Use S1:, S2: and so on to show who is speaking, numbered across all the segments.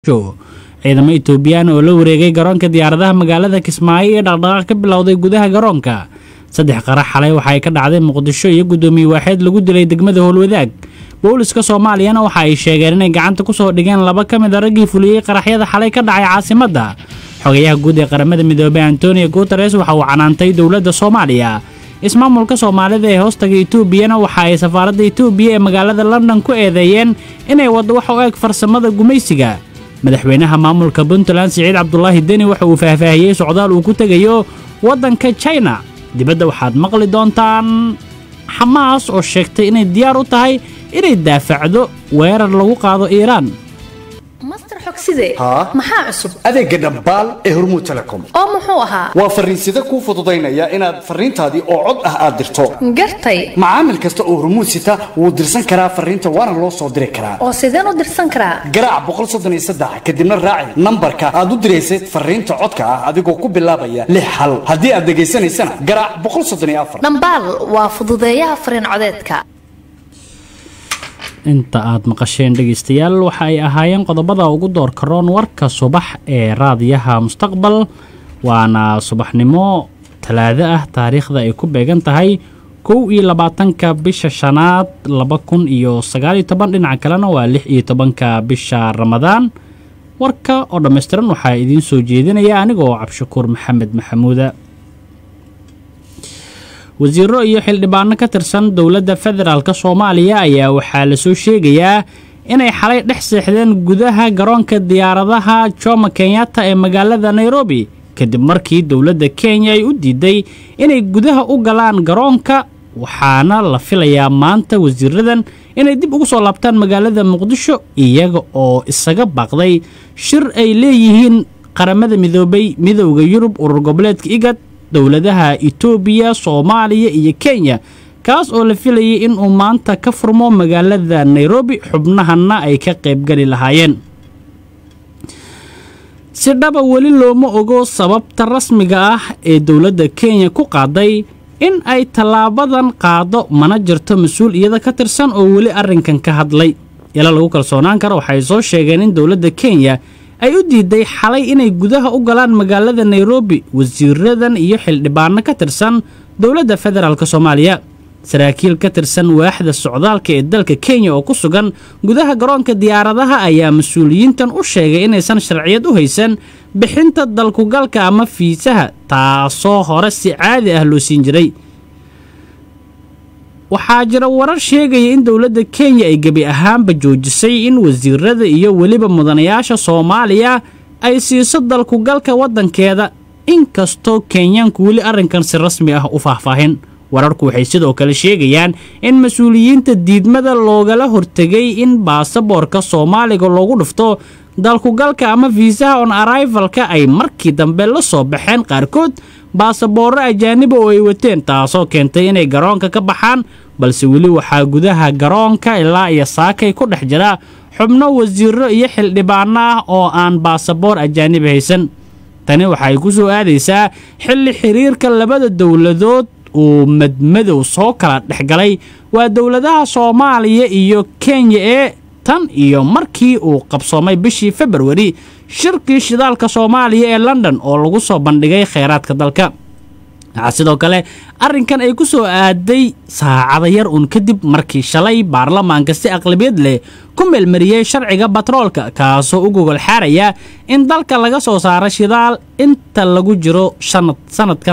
S1: ciidamo etoobiyaan oo la wareegay garoonka diyaaradaha magaalada kismaayo ee dhaqdhaqaaq ka bilowday gudaha garoonka saddex qarax xalay waxa ay ka dhacday muqdisho iyo guddoomiye waaxeed lagu dilay degmada howlwadaag booliska soomaaliyana waxa ay sheegeen inay gacanta kusoo dhigeen laba ka mid a raggii fuliyey qaraxyada xalay ka dhacay caasimadda xogayaha guud ee qaramada midoobey antonio guteres waxa uu canaantay dowladda soomaaliya ismaamulka soomaalida ee hoostaga etoobiyana waxa ay safaaradda etoobiya ee magaalada london ku eedeeyeen inay waddo wax u eg farsamada gumaysiga madaxweynaha maamulka puntland siciid cabdulaahi deni waxa uu faahfaahiyey socdaal uu ku tegayo waddanka china dibadda waxaad maqli doontaan xamaas oo sheegtay inay diyaar u tahay inay daafacdo weerar lagu qaado iiraan
S2: master xogside
S3: haa
S2: maxaa cusub
S3: adeegga dhambaal ee hormuud telecom
S2: oo muxuu ahaa
S3: waa farriinsida kuu fududaynaya inaad farriintaadii oo cod ah aad dirto
S2: gartay
S3: macaamil kasta oo hormuud sita wuu dirsan karaa farriinta waana loo soo diri karaa
S2: oo sideen u dirsan karaa
S3: garaac boqol soddon iyo saddex kadibna raaci nambarka aad u diraysay farriinta codka ah adigoo ku bilaabaya lix hal haddii aad dhegaysanaysana garaac boqol soddon iyo afar
S2: dhambaal waa fududeeyaha fariin codeedka
S1: inta aad maqasheen dhegaystayaal waxa ay ahaayeen qodobada ugu doorka roon warka subax ee raadiyaha mustaqbal waana subaxnimo talaado ah taariikhda ay ku beegan tahay kow iyo labaatanka bisha shanaad laba kun iyo sagaaliyo toban dhinaca kalena waa lix iyo tobanka bisha ramadaan warka oo dhammaystiran waxaa idiin soo jeedinaya anigoo cabshakuur maxamed maxamuuda wasiiro iyo xildhibaano ka tirsan dowladda federaalk soomaaliya ayaa waxaa lasoo sheegayaa inay xalay dhex seexdeen gudaha garoonka diyaaradaha jomo kenyatta ee magaalada nairobi kadib markii dowladda kenya ay u diiday inay gudaha u galaan garoonka waxaana la filayaa maanta wasiiradan inay dib ugu soo laabtaan magaalada muqdisho iyaga oo isaga baaqday shir ay leeyihiin qaramada midoobay midowda yurub urur goboleedka igad dowladaha itoobiya soomaaliya iyo kenya kaas oo la filayay inuu maanta ka furmo magaalada nairobi xubnahanna ay ka qaybgali lahaayeen si dhaba weli looma ogo sababta rasmiga ah ee dowladda kenya ku qaaday in ay tallaabadan qaado mana jirto mas-uul iyada ka tirsan oo weli arrinkan ka hadlay ila lagu kalsoonaan karo waxay soo sheegeen in dowladda kenya ay u diiday xalay inay gudaha u galaan magaalada nairobi wasiiradan iyo xildhibaano ka tirsan dowladda federaalk soomaaliya saraakiil ka tirsan waaxda socdaalka ee dalka kenya oo ku sugan gudaha garoonka diyaaradaha ayaa mas-uuliyiintan u sheegay inaysan sharciyad u haysan bixinta dalkugalka ama fiisaha taasoo hore si caadi ah loo siin jiray waxaa jira warar sheegaya in dowladda kenya ay gebi ahaanba joojisay in wasiirada iyo weliba mudanayaasha soomaaliya ay siiso dalkugalka waddankeeda inkastoo kenyaanku weli arrinkan si rasmi ah u faahfaahin wararku waxay sidoo kale sheegayaan in mas-uuliyiinta diidmada loogala hortegay in baasaboorka soomaaliga loogu dhufto dalkugalka ama fiisaha on arrivalka ay markii dambe la soo baxeen qaarkood baasaboorro ajaaniba oo ay wateen taasoo keentay inay garoonka ka baxaan balse weli waxaa gudaha garoonka ilaa iyo saakay ku dhex jira xubno wasiiro iyo xildhibaano ah oo aan baasaboor ajaaniba haysan tani waxay ku soo aadaysaa xilli xiriirka labada dowladood uu madmadow soo kala dhexgalay waa dowladaha soomaaliya iyo kenya ee tan iyo markii uu qabsoomay bishii februari shirkii shidaalka soomaaliya ee london oo lagu soo bandhigay kheyraadka dalka waxaa sidoo kale arrinkan ay ku soo aaday saacada yar uun kadib markii shalay baarlamaanka si aqlabiyad leh ku meelmariyey sharciga batroolka kaasoo u gogol xaaraya in dalka laga soo saaro shidaal inta lagu jiro sanadkan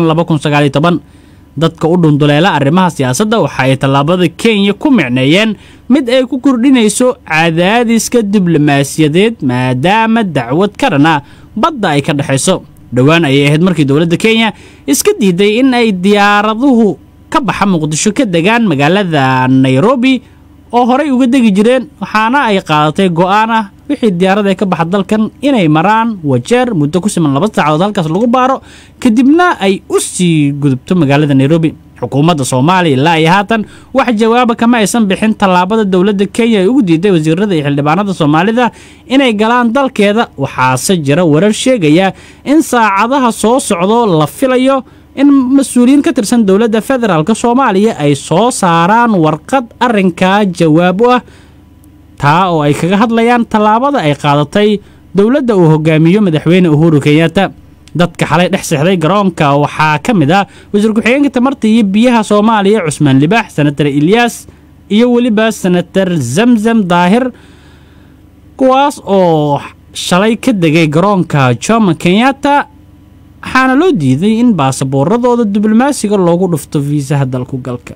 S1: dadka u dhunduleela arrimaha siyaasadda waxa ay tallaabada kenya ku micneeyeen mid ay ku kordhinayso cadaadiska diblomaasiyadeed maadaama dacwad karana badda ay ka dhexayso dhowaan ayay ahayd markii dowladda kenya iska diiday in ay diyaaraduhu ka baxa muqdisho ka degaan magaalada nairobi oo horey uga degi jireen waxaana ay qaadatay go'aan ah wixii diyaarada ka baxa dalkan inay maraan wajeer muddo ku siman laba saacadood halkaas lagu baaro kadibna ay u sii gudubto magaalada nairobi xukuumadda soomaaliya ilaa iyo haatan wax jawaaba kama aysan bixin tallaabada dowladda kenya ay ugu diiday wasiirada iyo xildhibaanada soomaalida inay galaan dalkeeda waxaase jira warar sheegaya in saacadaha soo socdo la filayo in mas-uuliyiin ka tirsan dowladda federaalk soomaaliya ay soo saaraan warqad arrinkaa jawaab u ah taa oo ay kaga hadlayaan tallaabada ay qaadatay dowladda uu hogaamiyo madaxweyne uhuru kenyatta dadka xalay dhex seexday garoonka waxaa ka mid ah wasiir ku-xigeenka tamarta iyo biyaha soomaaliya cusmaan libaax senatar ilyaas iyo weliba senatar zamzam daahir kuwaas oo shalay ka degay garoonka jomo kenyatta waxaana loo diiday in baasaboorradooda diblomaasiga loogu dhufto fiisaha dalku galka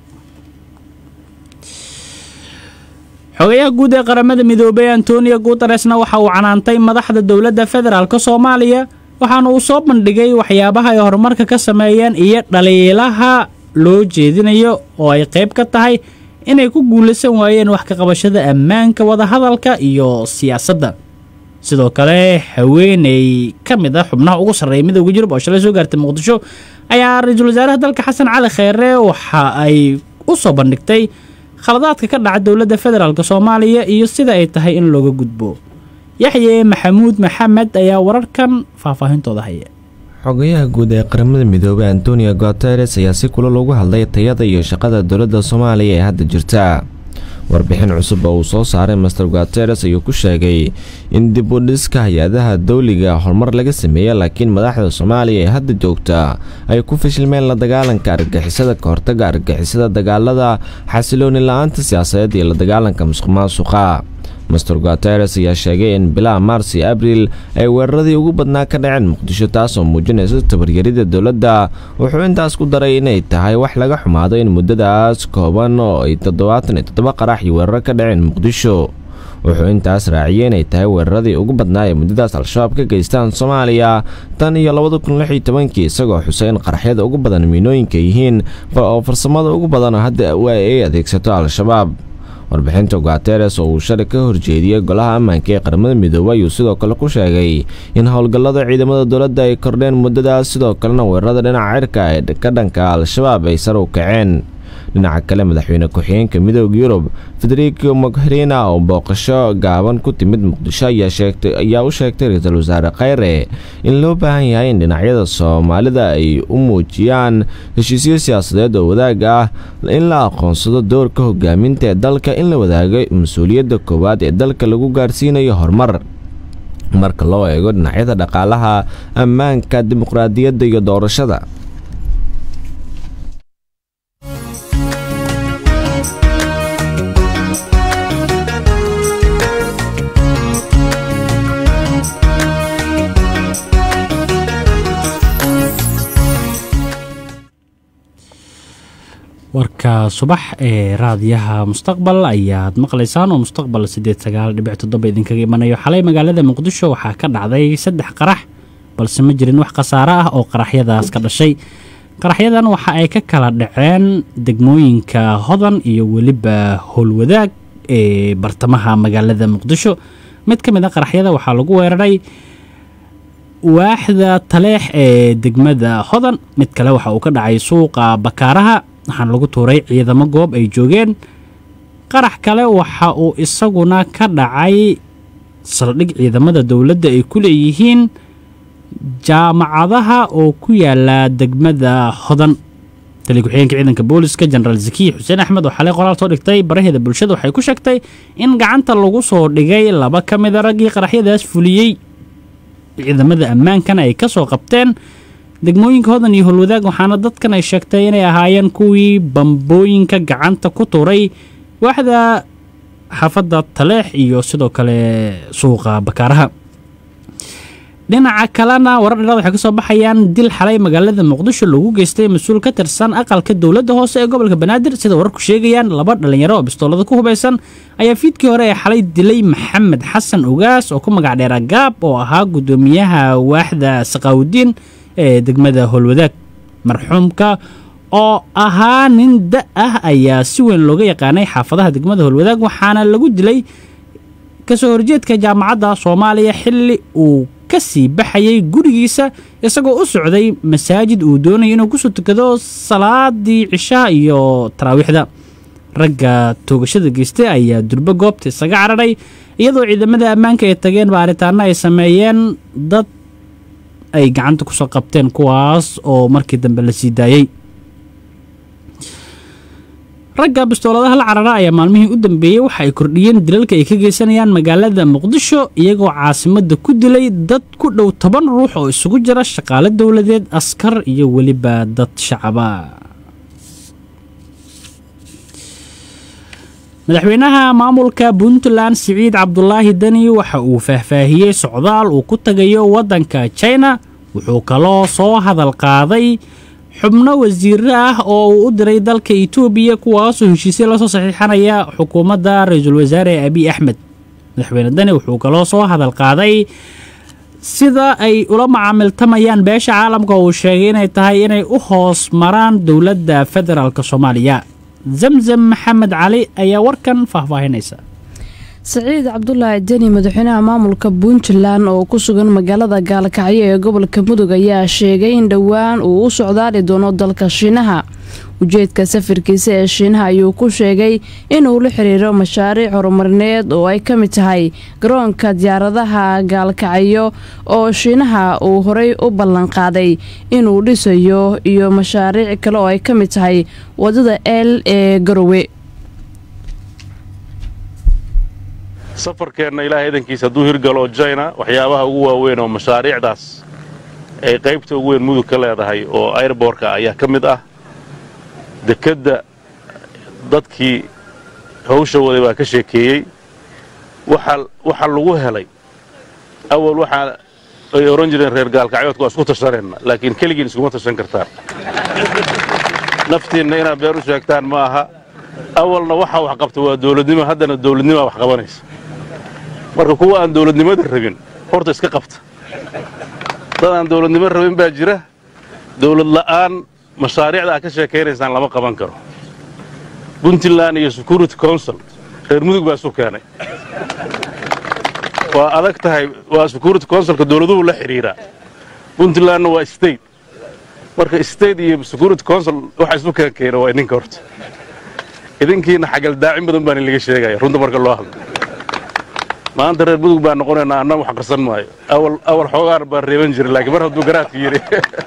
S1: xogayaha guud ee qaramada midoobay antonio guteresna waxa uu canaantay madaxda dowladda federaalk soomaaliya waxaana uu soo bandhigay waxyaabaha ay horumarka ka sameeyeen iyo dhaliilaha loo jeedinayo oo ay qayb ka tahay inay ku guulaysan waayeen wax ka qabashada ammaanka wadahadalka iyo siyaasadda sidoo kale haweeney ka mid a xubnaha ugu sarreeya midowga yurub oo shalay soo gaartay muqdisho ayaa ra-iisul wasaaraha dalka xasan cali kheyre waxa ay u soo bandhigtay khaladaadka ka dhaca dowladda federaalk soomaaliya iyo sida ay tahay in looga gudbo yaxye maxamuud maxamed ayaa wararkan faahfaahintooda haya
S4: xogayaha guud ee qaramada midoobey antonio guteres ayaa si kula loogu hadlay tayada iyo shaqada dowladda soomaaliya ee hadda jirta warbixin cusub oo uu soo saaray master guteres ayuu ku sheegay in dib u dhiska hay-adaha dowliga horumar laga sameeyey laakiin madaxda soomaaliya ee hadda joogta ay ku fashilmeen la dagaalanka argagixisada ka hortaga argagixisada dagaalada xasilooni la-aanta siyaasadeed iyo la dagaalanka musuq maasuqa master guteres ayaa sheegay in bilaha maars iyo abriil ay weeraradii ugu badnaa ka dhaceen muqdisho taasoo muujinaysa tabaryarida dowladda wuxuu intaas ku daray inay tahay wax laga xumaado in muddadaas kooban oo ay toddobaatan iyo toddoba qarax iyo weeraro ka dhaceen muqdisho wuxuu intaas raaciyey inay tahay weeraradii ugu badnaa ee muddadaas al-shabaab ka geystaan soomaaliya tan iyo labada kun lix iyo tobankii isagoo xusay in qaraxyada ugu badan miinooyinka yihiin oo farsamada ugu badan oo hadda ay adeegsato al-shabaab warbixinta guteres oo uu shalay ka horjeediyey golaha ammaanka ee qaramada midoobey ayuu sidoo kale ku sheegay in howlgallada ciidamada dowladda ay kordheen muddadaas sidoo kalena weerarada dhinaca cirka ee ka dhanka al-shabaab ay sar u kaceen dhinaca kale madaxweyne ku-xigeenka midooda yurub federico mogherina oo booqasho gaaban ku timid muqdisho ayaa u sheegtay ra-iisul wasaare kheyre in loo baahan yahay in dhinacyada soomaalida ay u muujiyaan heshiisyo siyaasadeed oo wadaag ah in la aqoonsado doorka hogaaminta ee dalka in la wadaago mas-uuliyadda koowaad ee dalka lagu gaarsiinayo horumar marka loo eego dhinacyada dhaqaalaha ammaanka dimuqraadiyadda iyo doorashada
S1: warka subax ee raadiyaha mustaqbal ayaad maqlaysaan oo mustaqbal sideed sagaal dhibic toddoba idinkaga imanayo xalay magaalada muqdisho waxaa ka dhacday saddex qarax balse ma jirin wax khasaare ah oo qaraxyadaas ka dhashay qaraxyadan waxa ay ka kala dhaceen degmooyinka hodan iyo weliba howlwadaag ee bartamaha magaalada muqdisho mid ka mid a qaraxyada waxaa lagu weeraray waaxda taleex ee degmada hodan mid kale waxa uu ka dhacay suuqa bakaaraha waxaana lagu tuuray ciidamo goob ay joogeen qarax kale waxa uu isaguna ka dhacay saldhig ciidamada dowladda ay ku leeyihiin jaamacadaha oo ku yaala degmada hodan tali ku-xigeenka ciidanka booliska jenaraal zakiya xuseen axmed oo xalay qoraal soo dhigtay baraheeda bulshada waxay ku sheegtay in gacanta lagu soo dhigay laba ka mida raggii qaraxyadaas fuliyey ciidamada ammaankana ay ka soo qabteen degmooyinka hodan iyo holwadaag waxaana dadkan ay sheegtay inay ahaayeen kuwii bambooyinka gacanta ku tuuray waaxda xaafadda taleex iyo sidoo kale suuqa bakaaraha dhinaca kalena warar dheeraad waxay ka soo baxayaan dil xalay magaalada muqdisho lagu geystay mas-uul ka tirsan aqalka dowladda hoose ee gobolka banaadir sida wararku sheegayaan laba dhalinyaro oo bistoolada ku hubaysan ayaa fiidkii hore ee xalay dilay maxamed xasan ogaas oo ku magac dheera gaab oo ahaa guddoomiyaha waaxda saqaawudiin ee degmada howlwadaag marxuumka oo ahaa nin da ah ayaa si weyn looga yaqaanay xaafadaha degmada howlwadaag waxaana lagu dilay kasoo horjeedka jaamacadda soomaaliya xilli uu ka sii baxayay gurigiisa isagoo u socday masaajid uu doonaya inuu kusoo tukado salaadii cishaha iyo taraawiixda ragga toogashada geystay ayaa durbo goobta isaga cararay iyadoo ciidamada ammaanka ay tageen baaritaano ay sameeyeen dad ay gacanta kusoo qabteen kuwaas oo markii dambe la sii daayey ragga bistooladaha la carara ayaa maalmihii u dambeeyey waxa ay kordhiyeen dilalka ay ka geysanayaan magaalada muqdisho iyagoo caasimadda ku dilay dad ku dhow toban ruux oo isugu jira shaqaale dowladeed askar iyo weliba dad shacaba madaxweynaha maamulka puntland siciid cabdulaahi deni waxa uu faahfaahiyey socdaal uu ku tagayo waddanka china wuxuu kaloo soo hadal qaaday xubno wasiiro ah oo uu u diray dalka etoobiya kuwaasoo heshiisya lasoo saxiixanaya xukuumadda ra-iisul wasaare abiy axmed madaxweyne deni wuxuu kaloo soo hadal qaaday sida ay ula macaamiltamayaan beesha caalamka uu sheegay inay tahay inay u hoos maraan dowladda federaalk soomaaliya zamzam maxamed cali ayaa warkan faahfaahinaysa
S5: saciid cabdulaahi deni madaxweynaha maamulka puntland oo ku sugan magaalada gaalkacyo ee gobolka mudug ayaa sheegay in dhowaan uu u socdaali doono dalka shiinaha ujeedka safarkiisa ee shiinaha ayuu ku sheegay inuu la xiriiro mashaariic horumarineed oo ay ka mid tahay garoonka diyaaradaha gaalkacyo oo shiinaha uu horey u ballanqaaday inuu dhisayo iyo mashaariic kale oo ay ka mid tahay wadada el ee garowe
S6: safarkeenna ilaahay idankiisa hadduu hirgalo jina waxyaabaha ugu waaweyn oo mashaariicdaas ay qaybta ugu weyn mudug ka leedahay oo airbortka ayaa ka mid ah dekedda dadkii hawsha waday baa ka sheekeeyey waxa lagu helay awal waxaa ay odhan jireen reer gaalkacyoodka waa isku tashanayna laakiin keligiin iskuma tashan kartaan naftiinna inaad been u sheegtaan ma aha awalna waxa wax qabta waa dawladnimo haddana dawladnimaa wax qabanaysa marka kuwa aan dawladnimada rabin horta iska qabta dad aan dawladnimo rabin baa jira dawlad la'aan mashaariicda aad ka sheekaynaysaan lama qaban karo puntland iyo security council reer mudug baa isu keenay waa adag tahay waa security councilka dawladuhu la xidhiiraa puntlandna waa state marka state iyo security council waxa isu keen keena waa idinka horta idinkiina xagaldaacin badan baan laga sheegaya runta marka loo hadlo maanta reer mudug baan noqonaynaa anna wax qarsan maayo awal xoogaan baan reeban jiray laakiin mar hadduu garaadku yidhi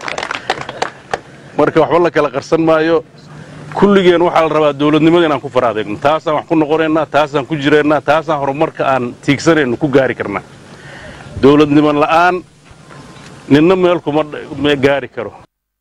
S6: marka waxba la kala qarsan maayo kulligeen waxaa la rabaa dawladnimada inaan ku far adeegno taasaan wax ku noqonaynaa taasaan ku jiraynaa taasaan horumarka aan tiigsanayno ku gaari karnaa dawladnimo la'aan ninna meel kuma gaari karo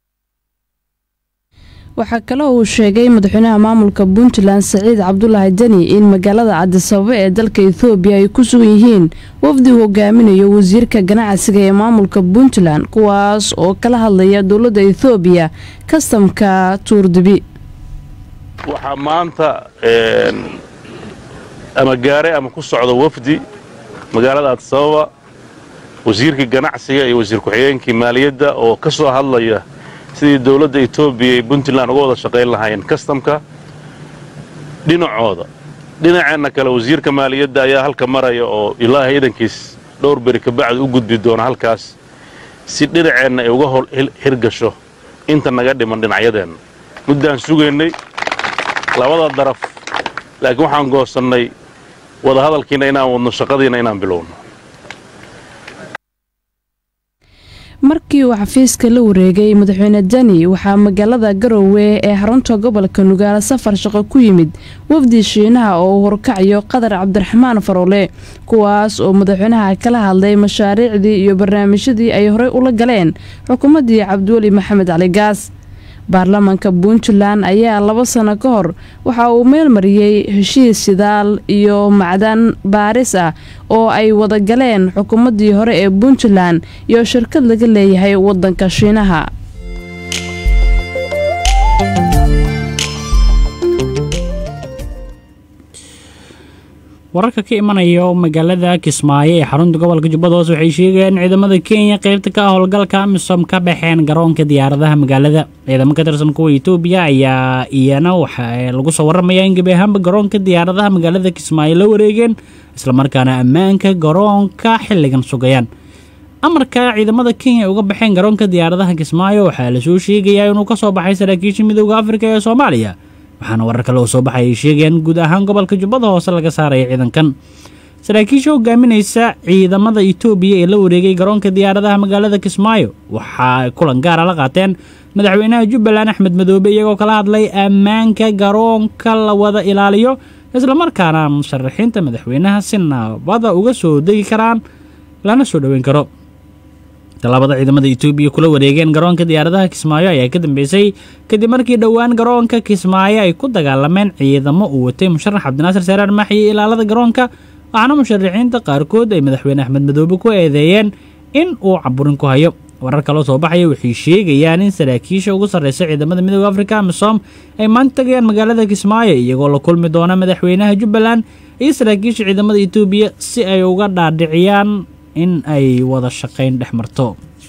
S5: waxaa kale uu sheegay madaxweynaha maamulka puntland saciid cabdulaahi deni in magaalada cadisababo ee dalka ethoobiya ay ku sugan yihiin wafdi hogaaminayo wasiirka ganacsiga ee maamulka puntland kuwaas oo kala hadlaya dowladda ethoobiya kastamka tuurdibi
S6: waxaa maanta ama gaare ama ku socda wafdi magaalada cadisababa wasiirkii ganacsiga iyo wasiir ku-xigeenkii maaliyadda oo ka soo hadlaya sidii dowladda etoobiya iyo puntland uga wada shaqayn lahaayeen kastamka dhinacooda dhinaceenna kale wasiirka maaliyadda ayaa halka maraya oo ilaahay idankiis dhowr beri kabacdi u gudbi doona halkaas si dhinaceenna ay uga hol hirgasho inta naga dhiman dhinacyadeenna muddaan sugaynay labada daraf laakiin waxaan goosannay wadahadalkiina inaan wadno shaqadiina inaan bilowno
S5: markii uu xafiiska la wareegay madaxweyne deni waxaa magaalada garowe ee xarunta gobolka nugaale safar shaqo ku yimid wafdi shiinaha oo uu horkacayo qadar cabdiraxmaan faroole kuwaas oo madaxweynaha kala hadlay mashaariicdii iyo barnaamijyadii ay horey ula galeen xukuumaddii cabdiweli maxamed cali gaas baarlamaanka puntland ayaa laba sano ka hor waxa uu meel mariyey heshiis sidaal iyo macdan baaris ah oo ay wada galeen xukuumaddii hore ee puntland iyo shirkad laga leeyahay waddanka shiinaha
S1: wararka ka imanaya magaalada kismaayo ee xarunta gobolka jubbada hoose waxay sheegayaan in ciidamada kenya qaybta ka howlgalka amisom ka baxeen garoonka diyaaradaha magaalada ciidamo ka tirsan kuwa etoobiya ayaa iyana waxa lagu soo waramayaa in gebi ahaanba garoonka diyaaradaha magaalada kismaayo la wareegeen islamarkaana ammaanka garoonka xilligan sugayaan amarka ciidamada kenya uga baxeen garoonka diyaaradaha kismaayo waxaa lasoo sheegayaa inuu ka soo baxay saraakiisha midooda afrika ee soomaaliya waxaana warar kale oo soo baxay ay sheegayaan guud ahaan gobolka jubbada hoose laga saaraya ciidankan saraakiisha hogaaminaysa ciidamada itoobiya ee la wareegay garoonka diyaaradaha magaalada kismaayo waxaa kulan gaara la qaateen madaxweynaha jubbaland axmed madoobe iyagoo kala hadlay ammaanka garoonka la wada ilaaliyo islamarkaana musharaxiinta madaxweynaha si nabada uga soo degi karaan lana soo dhoweyn karo tallaabada ciidamada itoobiya kula wareegeen garoonka diyaaradaha kismaayo ayaa ka dambeysay kadib markii dhowaan garoonka kismaayo ay ku dagaalameen ciidamo uu watay musharax cabdinaasir saaraar maaxi iyo ilaalada garoonka waxaana musharaxiinta qaarkood ay madaxweyne axmed madoobe ku eedeeyeen in uu caburin ku hayo warar kaloo soo baxaya waxay sheegayaan in saraakiisha ugu sarreysa ciidamada midooda afrika amisom ay maanta tagayaan magaalada kismaayo iyagoo la kulmi doona madaxweynaha jubbaland iyo saraakiisha ciidamada itoobiya si ay uga dhaadhiciyaan in ay wada shaqayn dhex marto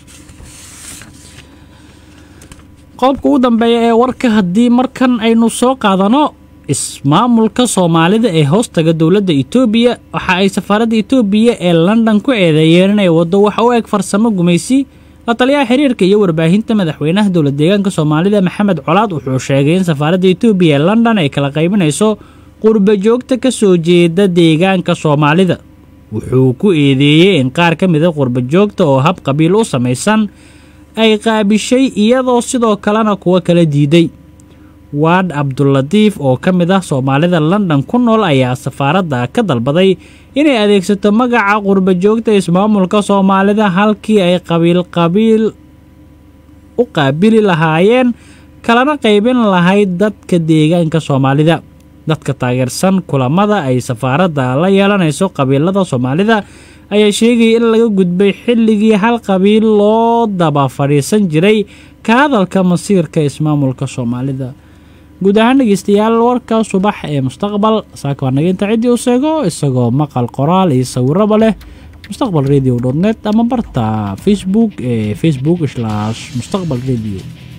S1: qodobka ugu dambeeya ee warka haddii markan aynu soo qaadano ismaamulka soomaalida ee hoostaga dowladda itoobiya waxa ay safaaradda itoobiya ee london ku eedeeyeen inay waddo waxa u eg farsamo gumaysi la taliyaha xiriirka iyo warbaahinta madaxweynaha dowlad deegaanka soomaalida maxamed colaad wuxuu sheegay in safaaradda itoobiya ee london ay kala qaybinayso qurba joogta ka soo jeeda deegaanka soomaalida wuxuu ku eedeeyey in qaar ka mida qurba joogta oo hab qabiil u samaysan ay qaabishay iyadoo sidoo kalena kuwa kala diiday waad cabdulatiif oo ka mid ah soomaalida london ku nool ayaa safaaradda ka dalbaday inay adeegsato magaca qurba joogta ismaamulka soomaalida halkii ay qabiil qabiil u qaabili lahaayeen kalana qaybin lahayd dadka deegaanka soomaalida dadka taageersan kulamada ay safaaradda la yeelanayso qabiilada soomaalida ayaa sheegaya in laga gudbay xilligii hal qabiil loo daba fadhiisan jiray ka hadalka masiirka ismaamulka soomaalida guud ahaan dhegeystayaal warka subax ee mustaqbal saaka waa naga inta ciddii u seego isagoo maqal qoraal iyo sawiraba leh mustaqbal radio net ama barta facebook ee facebook slash mustaqbal radio